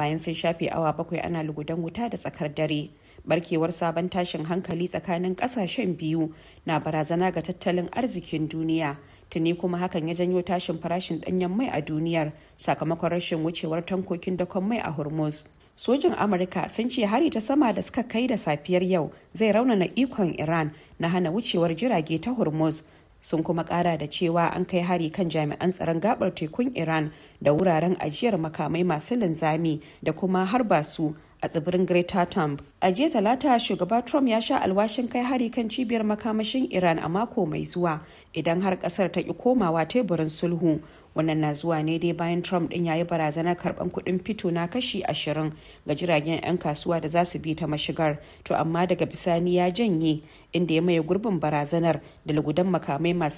bayan sun shafe awa bakwai ana lugudan wuta da tsakar dare barkewar sabon tashin hankali tsakanin kasashen biyu na barazana ga tattalin arzikin duniya tuni kuma hakan ya janyo tashin farashin danyen mai a duniyar sakamakon rashin wucewar tankokin dakon mai a hormuz sojin amurka sun ce hari ta sama da suka kai da safiyar yau zai raunana ikon iran na hana wucewar jirage ta hormuz sun kuma kara da cewa an kai hari kan jami'an tsaron gabar tekun iran da wuraren ajiyar makamai masu linzami da kuma harba su a tsibirin Greater Thumb. A jiya talata shugaba Trump ya sha alwashin kai hari kan cibiyar makamashin Iran a mako mai zuwa idan har kasar ta ki komawa teburin sulhu. Wannan na zuwa ne dai bayan Trump din ya yi barazanar karban kuɗin fito na kashi ashirin ga jiragen 'yan kasuwa da za su bi ta mashigar. To amma daga bisani ya janye inda ya maye gurbin barazanar da lugudan makamai masu